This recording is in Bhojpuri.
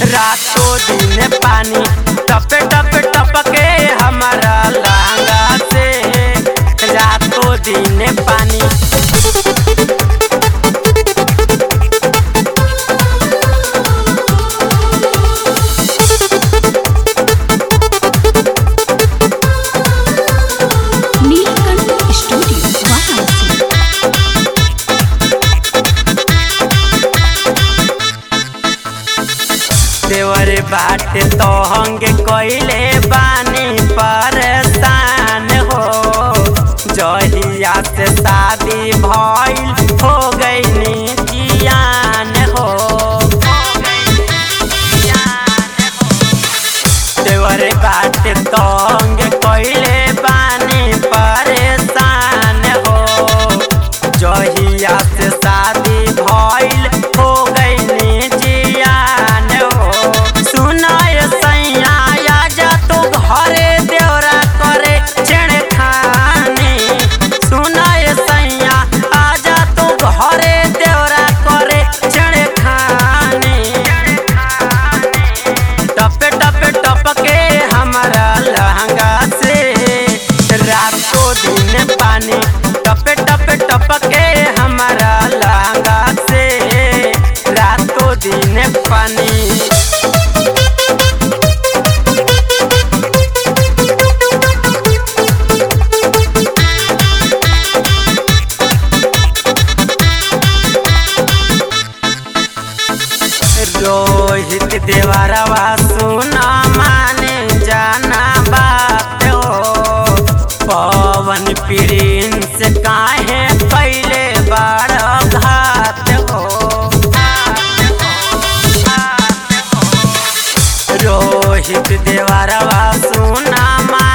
रातों दिन पानी टपे टपे टपके हमारा लहंगा से रातों दिन पानी नीलकंठ स्टूडियो वाराणसी देवर बाटे तो हंगे कोइले बानी परेशान हो जहिया से शादी भइल हो गई जियान हो देवर बाटे तो हंगे कोइले बानी परेशान हो जहिया से शादी भइल हो गई जियान हो सुनाय सैया आजा तू घरे देवरा करे छेड़ खानी सुनाय सैया आजा तू घरे देवरा करे छेड़ खानी टपे टपे टपके हमारा लहंगा से रातों दिन पानी टपे टपे टपके हमारा लहंगा से रातों दिन पानी रोहित देवरवा सुना माने जाना बात हो पवन प्रिंस काहे पहले बार घात हो रोहित देवरवा सुना मा